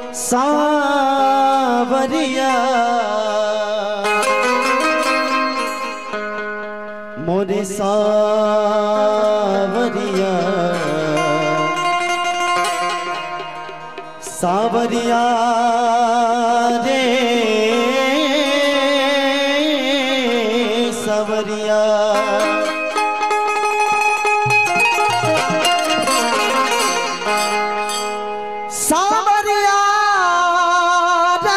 सावरिया मोरे सावरिया सावरिया रे सावरिया सावरिया रे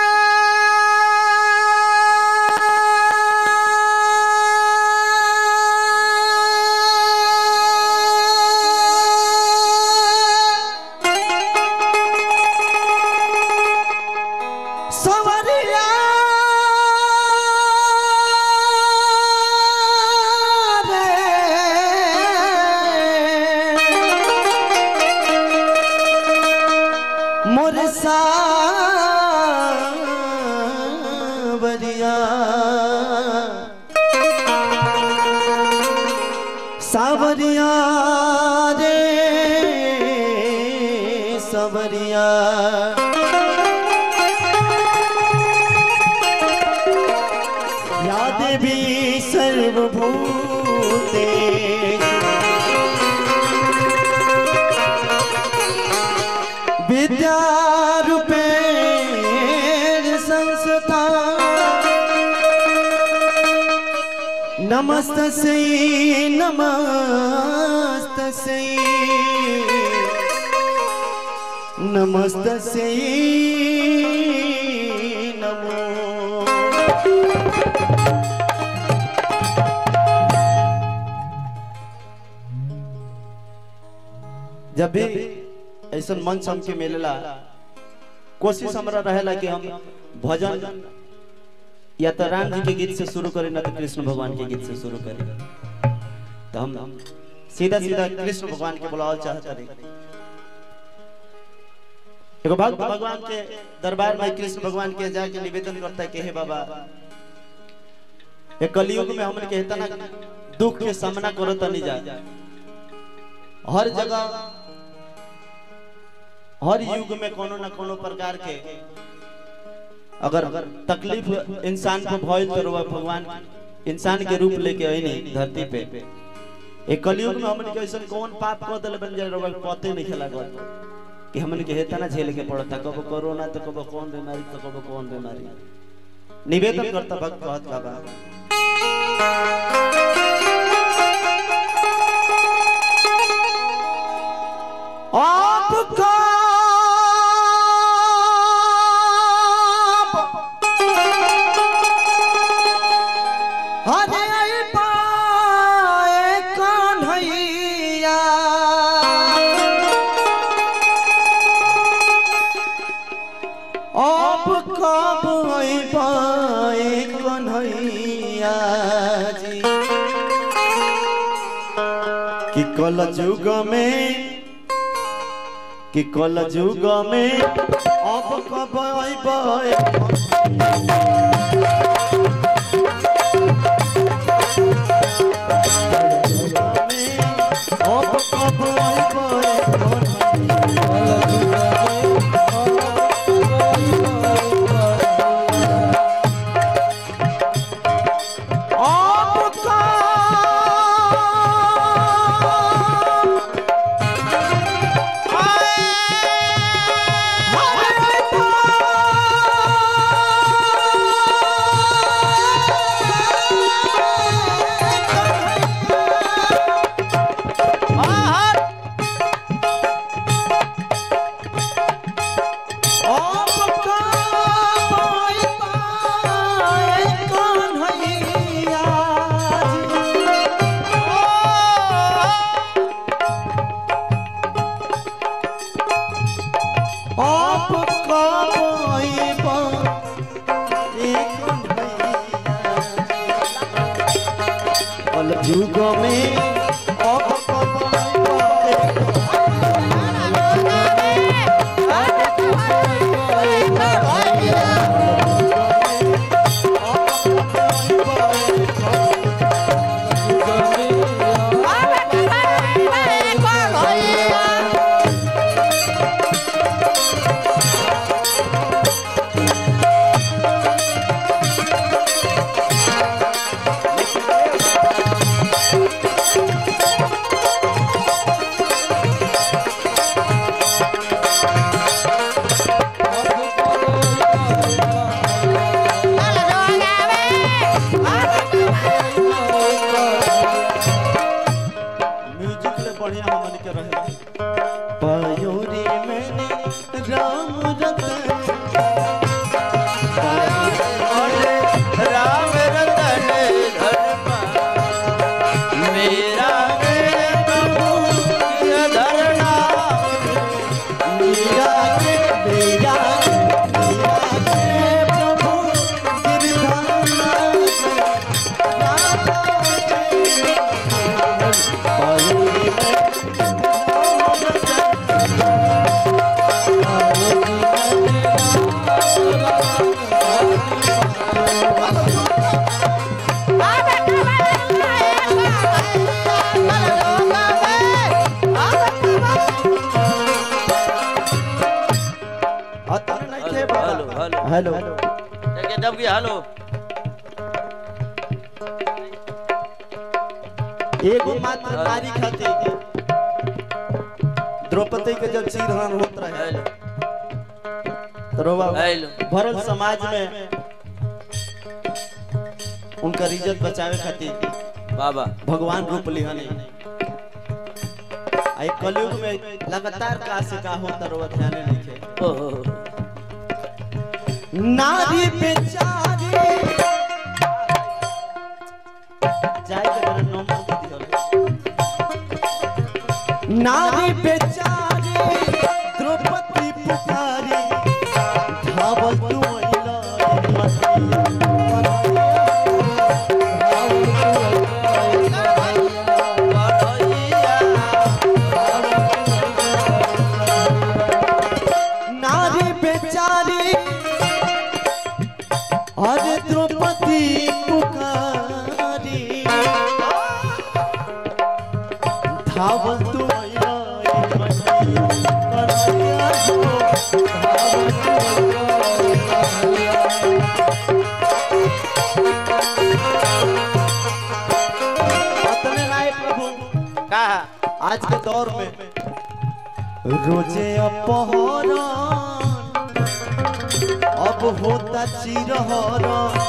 सावरिया रे मोर सावरिया सावरिया रे सावरिया या देवी सर्वभूते विद्यारूपेण संस्था नमस्तस्यै नमस्तस्यै नमस्तस्यै नमो जब भी ऐसा मंच हमके मिलेला कोशिश हमारा रहेला कि हम भजन या तो राम जी के गीत से शुरू करें ना तो कृष्ण भगवान के गीत से शुरू करें तो हम सीधा सीधा कृष्ण भगवान के बुलावल चाहते रहे एगो भक्त भगवान के दरबार में कृष्ण भगवान के जाके निवेदन करता है कि हे बाबा ये कलयुग में हमन के इतना दुख के सामना करो तनी जा हर जगह हर युग में कोनो न कोनो प्रकार के अगर तकलीफ इंसान को भइल तो वह भगवान इंसान के रूप लेके आईनी धरती पे एक कलयुग में हमन के ऐसा कौन पाप कर देले बन जाए रवा पते नहीं खेला गल कि हमन के हेता ना झेल के पड़ता कबो कोरोना तो कबो कौन बीमारी तो कबो कौन बीमारी निवेदन करता भक्त कहत बाबा आपका हरे पाए कन्हैया आप कब पाए कन्हैया जी कि कल युग में कि कल युग में अब कब अइबै अब कब अइबै अब कब आप कब कल युग में अब कब Bye. पयोरी मैंने राम रतन राम रतन धन मेरा प्रभु धरना मीरा के मेरा मीरा के प्रभु गिरधाना पयोरी अतर नहीं थे हेलो हेलो हेलो देखिए दब गया हेलो एगो मात्र नारी खातिर द्रौपदी के जब चीरहरण होत रहे हेलो तो रोवा हेलो भरल समाज में उनकर इज्जत बचावे खातिर बाबा भगवान रूप लिहने आई कलयुग में लगातार का से का होता रोवा ध्यान नहीं थे ओहो नारी बेचारी जाए के मेरा नंबर दे दियो नारी बेचारी द्रौपदी पुकारी धावल तू अइला रे मती नारी बेचारी अरे द्रौपदी पुकारी धावल तू अइला रे मती कन्हैया हो, धावल तू अइला रे अतने नाय प्रभु का आज के दौर में रोजे अपहरण अब होता चिरहरण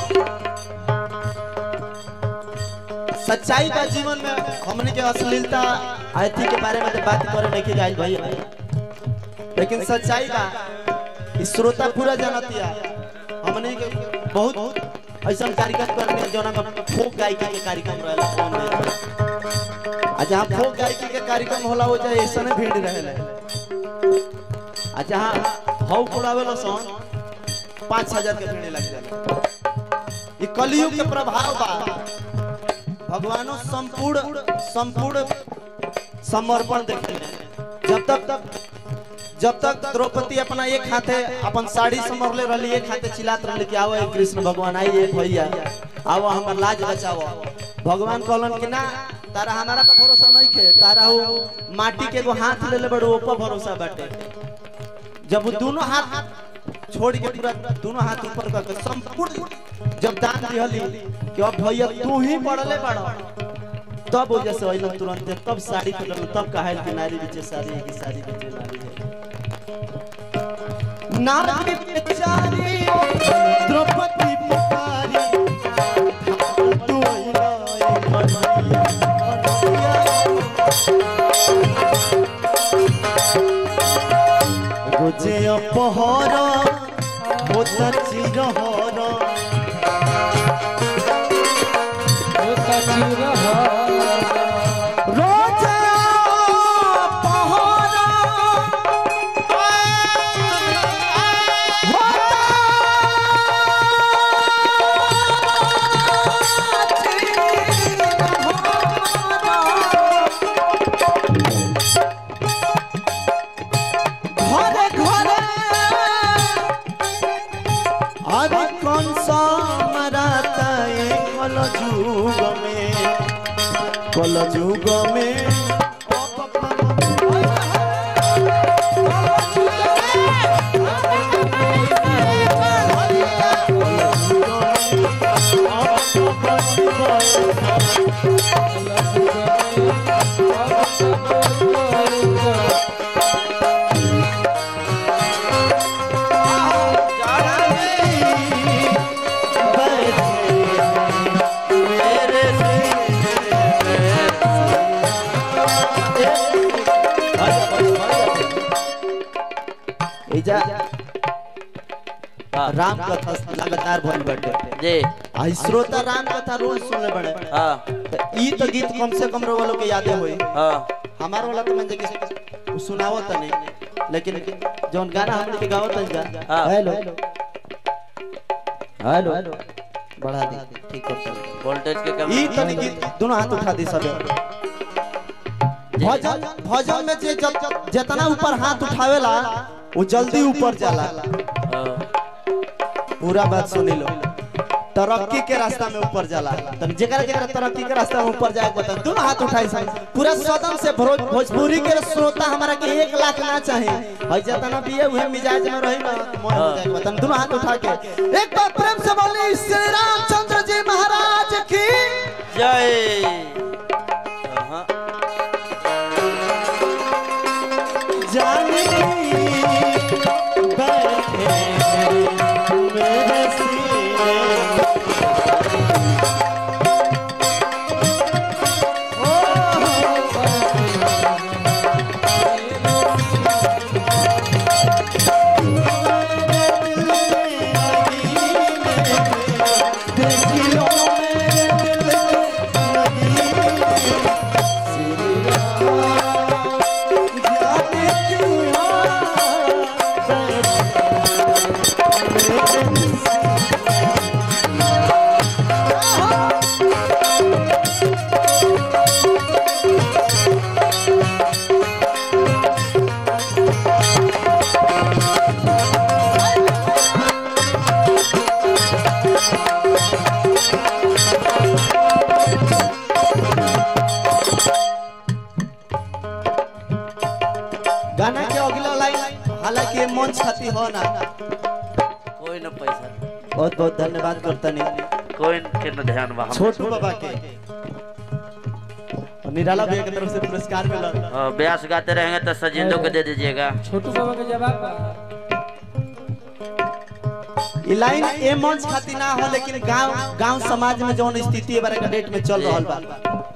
सच्चाई बा जीवन में हमने के अश्लीलता अथी के बारे में तो बात करे नहीं जाए भाई लेकिन सच्चाई बा ई श्रोता पूरा जानतिया हमने के बहुत ऐसा कार्यक्रम करने जोना में फोक गायकी के कार्यक्रम रहला फोन में आ जहाँ फोक गायकी के कार्यक्रम होला हो जाए ऐसा नहीं भीड़ रहेला आ जहाँ हौ उड़ावेला सन पाँच हजार के भीड़ लग जाला ये कलयुग के प्रभाव बा भगवानो संपूर्ण संपूर्ण समर्पण देखे जब तक तक जब तक द्रौपदी अपना एक हाथे अपन साड़ी समरले रहली एक हाथे चिल्लात रहली कि आओ ए कृष्ण भगवान आई एक भैया आओ हमर लाज बचाओ भगवान कहलन कि ना तारा हमारा पे भरोसा नहीं के तारा वो माटी के एगो हाथ ले ले बड़ो ऊपर भरोसा बाटे जब वो दोनों हाथ छोड़ के पूरा दोनों हाथ ऊपर करके संपूर्ण जब दान दिहली कि अब भैया तू ही पड़ले बड़ा तब वजह से अइलन तुरंत तब साड़ी पकड़ल तब कहल कि नारी बीचे साड़ी है कि साड़ी बीचे नारी है नारी बेचारी द्रौपदी पुकारी तू अइला ए कन्हैया, कन्हैया। रोजे अपहर होता चिरहर रोजे अपहर ঘরে ঘরে अरे कौन सा मराता है कल जुग में कल जुग में मेरे एजा हाँ राम कथा लगातार भइल बाटे जी आ श्रोता राम कथा रोज सुनले बड़े हाँ त ई तो गीत कम से कम रो वालों के यादे होई हाँ हमार वाला तो मैं कि सुनावो त नहीं लेकिन जौन गाना हमने के गावत है जा हाँ। हेलो हेलो बढ़ा दे ठीक कर वोल्टेज के कम ई तनी गीत दोनों हाथ उठा दी सबे भजन भजन में जे जब- जितना ऊपर हाथ उठावेला वो जल्दी ऊपर जाला हाँ पूरा बात सुनी लो तरक्की के रास्ता में ऊपर जाला तब जेकरा जेकरा तरक्की के रास्ता में ऊपर जाए बता दोनों हाथ उठाई सन पूरा सदन से भरो- भोजपुरी के श्रोता हमारा के एक लाख ना चाहे हई जितना भी है उहे मिजाज में रही ना तो मोह हो जाए बता दोनों हाथ उठा के एक बार प्रेम से बोली श्री रामचंद्र जी महाराज की जय हाँ जानी बैठे मेरे सीने गाना के अगला लाइन हालांकि ये मंच खाती हो ना कोई न पैसा बहुत बहुत धन्यवाद करता नहीं कोई के न ध्यान बा हम छोटू बाबा के और निराला भैया की तरफ से पुरस्कार मिला हाँ, ब्यास गाते रहेंगे तो सजिंदो को दे दीजिएगा छोटू बाबा के जवाब बा। ये लाइन ए मंच खाती ना हो लेकिन गांव गांव समाज में जौन स्थिति है बारे का डेट में चल रहल बा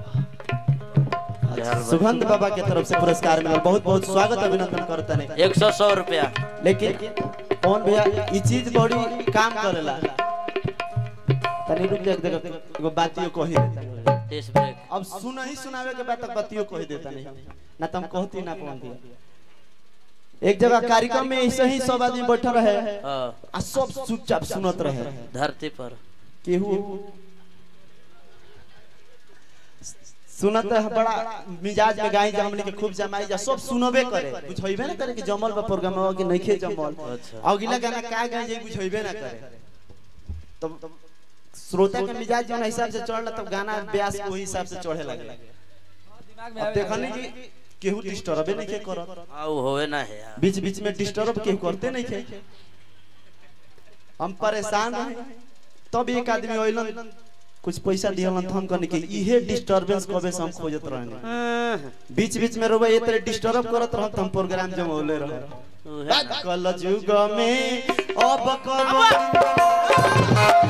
जहर बा। सुगंध बाबा के तरफ से पुरस्कार मिला बहुत बहुत स्वागत अभिनंदन करता नहीं एक सौ सौ रुपया लेकिन कौन भैया ये चीज बड़ी काम करेला तनी रुक जा देखो एगो बातियो कही देता टेस्ट ब्रेक अब सुन ही सुनावे के बाद तक बातियो कही देता नहीं ना तुम कहती ना कौन दिया एक जगह कार्यक्रम में ऐसे ही सब आदमी बैठा रहे हाँ, आ सब चुपचाप सुनत रहे धरती पर केहू सुनत है बड़ा मिजाज में गाई जा हमने के खूब जमाई जा सब सुनबे करे बुझइबे ना करे कि जमल बा प्रोग्राम में कि नइखे जमल अच्छा। अगला गाना का गाई जे बुझइबे ना करे तब श्रोता के मिजाज जौन हिसाब से चढ़ला तब गाना ब्यास के वही हिसाब से चढ़े लगे दिमाग में अब आवे देखनी कि केहू डिस्टर्बे नहीं के करत हाँ वो होवे ना है यार बीच बीच में डिस्टर्ब केहू करते नहीं थे हम परेशान रहे तब एक आदमी ओइलन कुछ पैसा दिहलन तो हम कहने कि इहे डिस्टरबेंस कबे से हम खोजत रहने हाँ, बीच बीच में रोबे ये तरह डिस्टर्ब करत रहत हम प्रोग्राम जमौले रहे उहे ना। कल युग में अब कब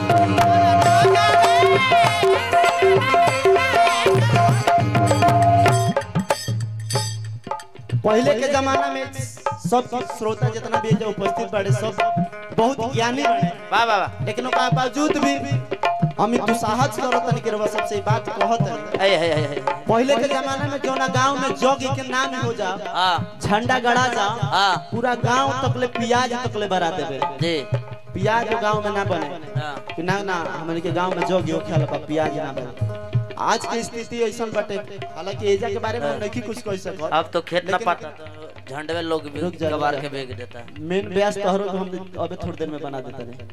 पहले के जमाना में सब श्रोता जितना भी जो उपस्थित बड़े सब बहुत ज्ञानी बने वाह वाह वाह लेकिन ओकरा बावजूद भी हम दुसाहस करत नहीं करवा सबसे ई बात कहत नहीं है है है है पहले के जमाना में जो ना गांव में जग के नाम हो जाओ हाँ झंडा गड़ा जाओ हाँ पूरा गांव तकले प्याज तकले बरा देबे जी प्याज गांव में ना बने हाँ कि ना ना हमन के गांव में जग हो खेल बा प्याज ना बने आज की स्थिति ऐसा बटे हालांकि एजा के बारे में हम नहीं कुछ कह सकत अब तो खेत ना लेकिन- पाता तो झंडवे लोग भी रुक जा, रुक कबार जा। के बेच देता है मेन ब्यास तोहरो को हम अबे थोड़ी देर में बना देते नहीं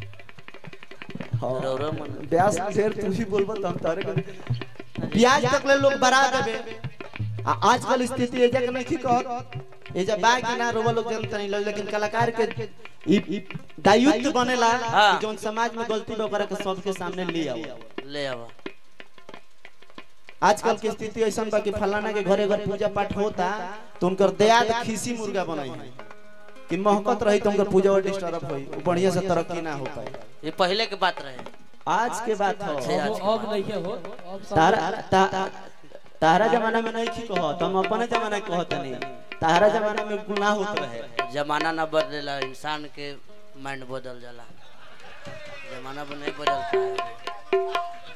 रो रो मन ब्यास ढेर तू ही बोलबो त हम तोरे के ब्याज तक ले लोग बरा देबे आ आजकल स्थिति एजा के नहीं कहत एजा बा के ना रोवा लोग जनता नहीं लोग लेकिन कलाकार के ई ई दायित्व बनेला हाँ। कि जौन समाज में गलती बा ओकरा के सबके सामने ले आओ ले आवा आजकल की स्थिति ऐसा बा कि फलाना के घरे घर पूजा पाठ होता तो उनकर दयाद खीसी मुर्गा बनाई है कि महकत रही तो उनकर पूजा डिस्टर्ब होई वो बढ़िया से तरक्की ना हो पाए ये पहले के बात रहे आज के बात हो छे आज अब अब नहीं के हो अब सब तारा ता, तारा जमाना में नहीं की कहो तुम अपने जमाना के कहत नहीं तारा जमाना में गुनाह होत रहे जमाना न बदलेला इंसान के माइंड बदल जाला जमाना पर नहीं बदलता है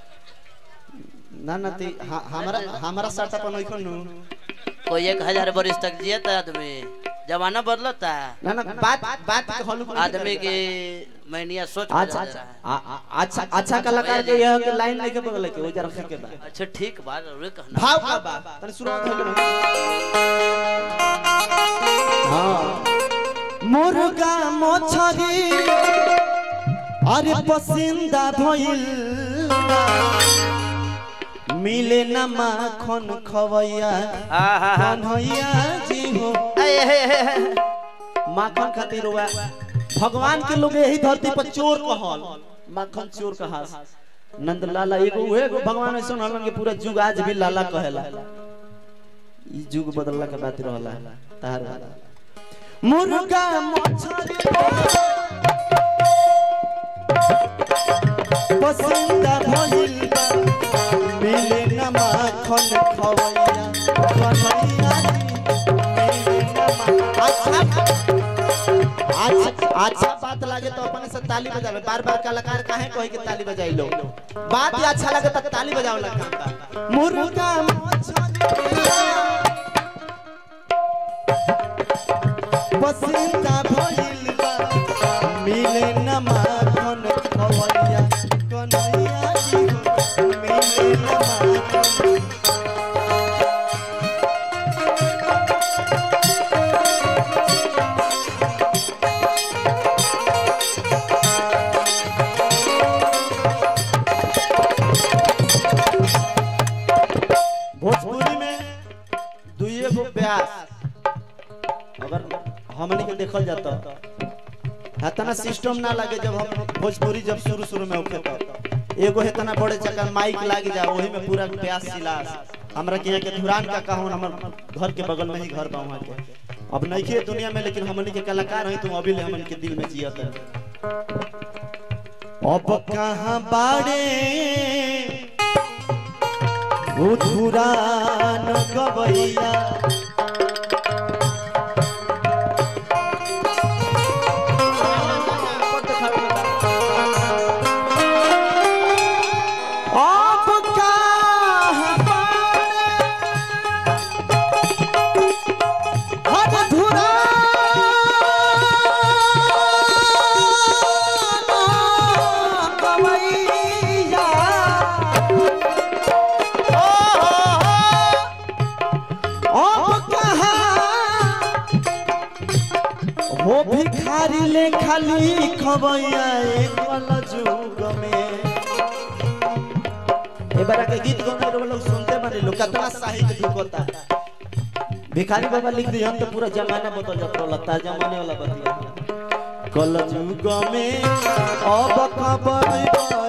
ना ना ती हा- हमारा हमारा साटा पर नहीं नु कोई एक हजार बरिस तक जियता आदमी जमाना बदलता ना ना बात बात के हल्लू आदमी की मैनिया सोच अच्छा बदल अच्छा रहा है आ- आ- अच्छा अच्छा कलाकार के यह के लाइन नहीं के बगल के वो जरा रखे के बा अच्छा ठीक बात रे कहना भाव का बा तने शुरुआत होले हां मुर्गा मछरी अरे पसंदा भइल बा। मिले न माखन खवैया हाँ हाँ हाँ कन्हैया जी हो ए, हे, हे, हे। माखन खातिर हुआ भगवान के लोग यही धरती पर चोर कहल माखन चोर कहास नंद लाला एगो उहे एगो भगवान ऐसा हलन के पूरा जुग आज भी लाला कहेला ई जुग बदलला के बात रहला तार वाला मुर्गा मछरी पसंदा भइल बा मिले न माखन खवैया कन्हैया जी मिले न मा- अच्छा अच्छा अच्छा बात लागे तो अपने से ताली बजावे बार बार कलाकार काहे कहे के ताली बजाई लो बात ही अच्छा लगे तो ताली बजावे ला काम बा मुर्गा पसंदा भइल बा मिले न माखन खवैया कन्हैया जी हो, मिले न माखन भोजपुरी में दुइये गो ब्यास अगर हमनी के देखल जाता हेतना सिस्टम ना लगे जब हम भोजपुरी जब शुरू शुरू में होखे तो एगो हेतना बड़े चक्कर माइक लाग जा वही में पूरा ब्यास सिलास हमरा के यहाँ के धुरान का कहूँ हमर घर के बगल में ही घर बा वहाँ के अब नहीं के दुनिया में लेकिन हमनी के कलाकार हैं तुम अभी ले हमन के दिल में जियत है अब कहाँ बाड़े उधुरान गवैया अब कहाँ बाड़े उधुरान गवैया अब कहाँ हो भिखारी ले खाली खबैया एक वाला जुग में ए बारा के गीत गाने वाला लोग सुनते बारे लोग कितना साहित्य ढुकता भिखारी बाबा लिख दिए हम तो पूरा जमाना बदल जात रहला ता जमाने वाला बतिया कल जुग में अब खबर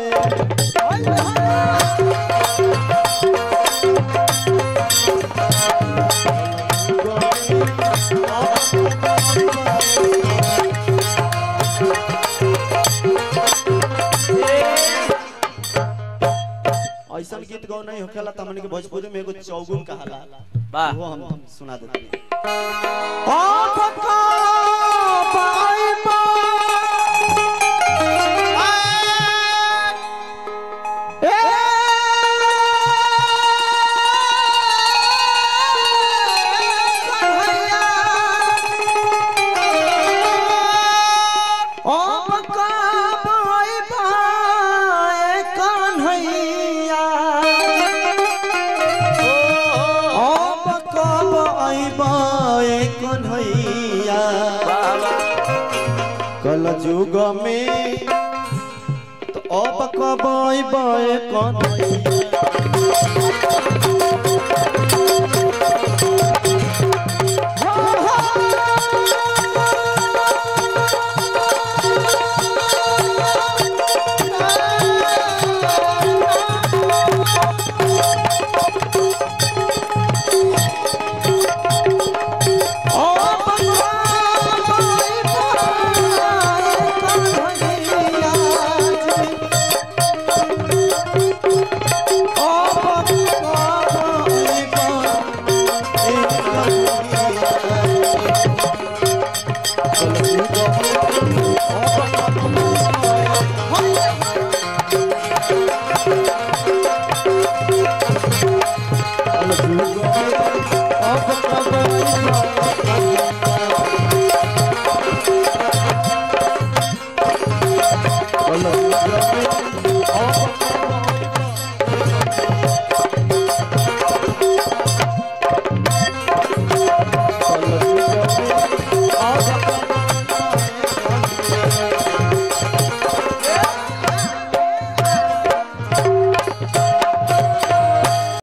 ऐसा गीत गौ नहीं होखेला त हमनी के भोजपुरी में एगो चौगुन कहाला वाह वो हम सुना देते हैं आप का बाई ए कन्हैया आप का बाई बाई कन्हैया अब कब अइबै कन्हैया कल जुग में तो अब कब अइबै कन्हैया